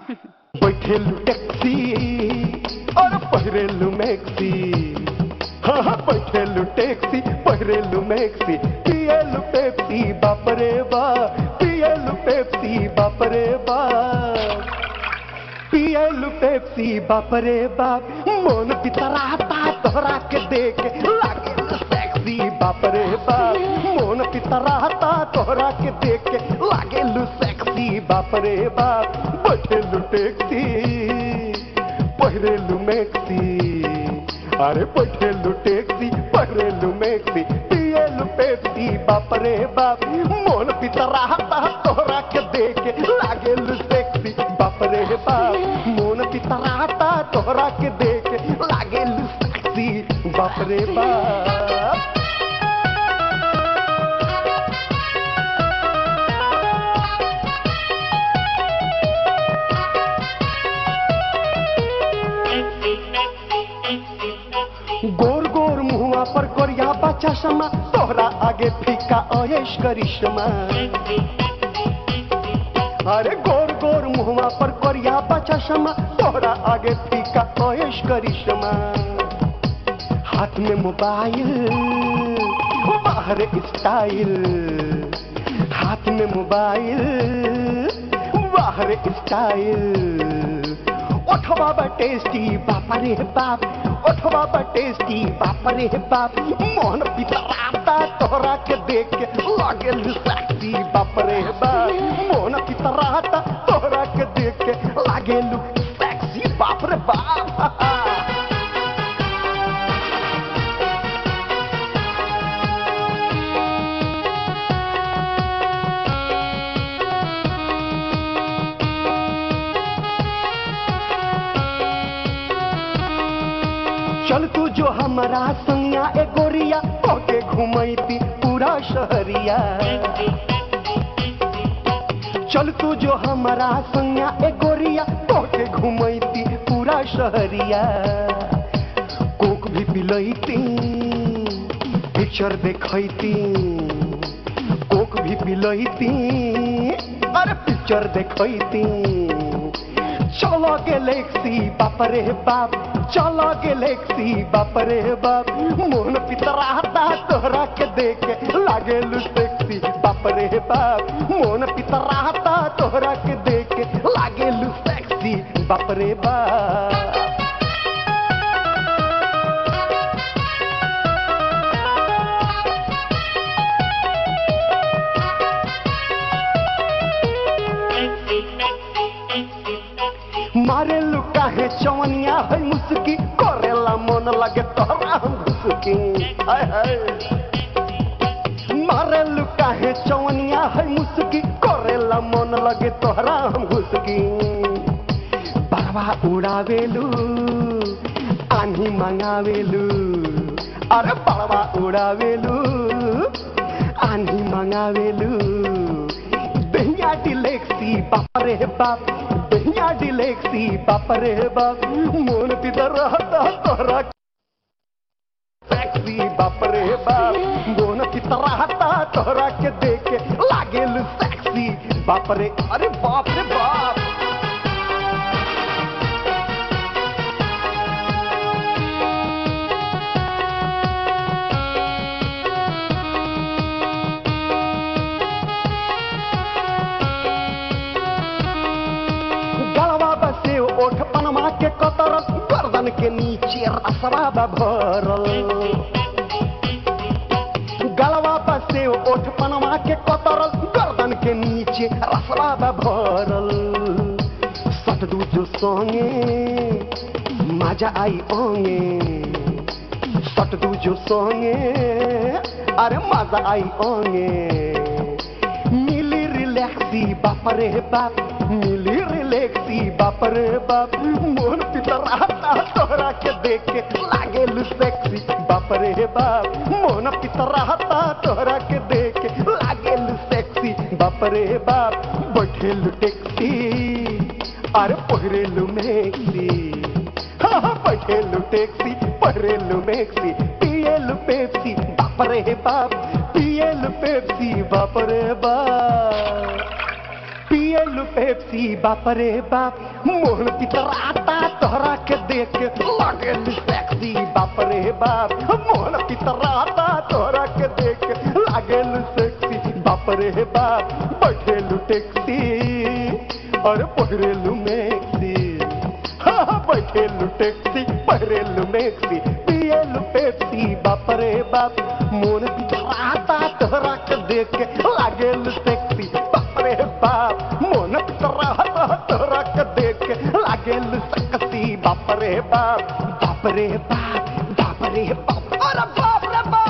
बैठेलु taxi और पहिरेलु maxi हाँ हाँ बैठेलु टैक्सी पहिरेलु मैक्सी पिएलु पेप्सी बाप रे बा पिएलु पेप्सी बाप रे बा पिएलु पेप्सी बाप रे बाप मोन पितराता तोहरा के देख लागे सेक्सी बाप रे बाप मोन पितराता तोहरा के देख लागे सेक्सी बाप रे बाप बैठेलु टैक्सी पहिरेलु मैक्सी अरे बैठेलु टैक्सी पहिरेलु मैक्सी पिएलु पेप्सी बाप रे बाप मोन पितराता तोहरा के देख लागेलु सेक्सी बाप रे बाप मोन पितराता तोहरा के देख लागेलु सेक्सी बाप रे बाप गोर गोर मुहुआ पर कोरिया बच्चा शमा तोहरा आगे फीका अयश करिश्मा अरे गोर गोर मुहुआ पर कोरिया बच्चा शमा तोहरा आगे फीका अयश करिश्मा हाथ में मोबाइल बाहर स्टाइल हाथ में मोबाइल बाहर स्टाइल ओठवा बा टेस्टी बाप रे बाप ओठवा बा टेस्टी बाप रे बाप मोहन पितराता तोहरा के देख के लागे सेक्सी बाप रे बाप मोहन पितराता तोहरा के देख के लागे सेक्सी बाप रे बाप चल तू जो हमारा संगा ए गोरिया ओके घुमैती पूरा शहरिया चल तू जो हमारा संगा ए गोरिया ओके घुमैती पूरा शहरिया कोक भी पिलैती पिक्चर देखैती कोक भी पिलैती अरे पिक्चर देखैती चलो गैलेक्सी बाप रे बाप चलो गैलेक्सी बाप रे बाप मोहन पितराता तोहरा के देख लागे सेक्सी बाप रे बाप मोहन पितराता तोहरा के देख लागे सेक्सी बाप रे बाप मारे लुका है चवनिया है मुस्की करेला मन लगे तोहरा हम घुसकी हाय हाय मारे लुका है चवनिया है मुस्की करेला मन लगे तोहरा हम घुसकी बरवा उड़ावेलू आन्ही मंगावेलू अरे बरवा उड़ावेलू आन्ही मंगावेलू दहिया डिलेक्सी बाप रे बाप दहिया डिलेक्सी बाप रे बाप मोन पितर रहता तोरा सेक्सी बाप रे बाप मोन पितर रहता तोरा के देख लागेल सेक्सी बाप रे अरे बाप रे बाप गलवा बसे ओठ पनमा के कतर गर्दन के नीचे रसवा बा भरल गलवा बसे ओठ पनमा के कतर गर्दन के नीचे रसवा बा भरल सट दू जो संगे मजा आई ओंगे सट दू जो संगे अरे मजा आई ओंगे मिली रिलैक्सी बाप रे बाप मिली रिलैक्सी बाप रे बाप मोहन पितर रहता तोहरा के देख के लागे सेक्सी बाप रे बाप मोहन पितर रहता तोहरा के देख के लागे सेक्सी बाप रे बाप बैठेलु टैक्सी अरे पहिरेलु मैक्सी हाँ हाँ बैठेलु टैक्सी पहिरेलु मैक्सी पिएलु पेप्सी बाप रे बाप पिएलु पेप्सी बाप रे बाप पिए पियलू पेप्सी बाप रे बाप मोहन पितराता तोहरा के देख के लागेल सेक्सी बाप रे बाप मोहन पितराता तोहरा के देख के लागेल सेक्सी बाप रे बाप बैठेलू टैक्सी और पहिरेलू मैक्सी हाँ, हाँ, बैठेलू टैक्सी पहिरेलू मैक्सी पियलू पेप्सी बाप रे बाप मोहन पितराता तोहरा के देख के लागेल सेक्सी बाप रे बाप मोहन पितराता तोहरा के देख के लागेल सेक्सी बाप रे बाप बाप रे बाप बाप रे बाप अरे बाप रे बाप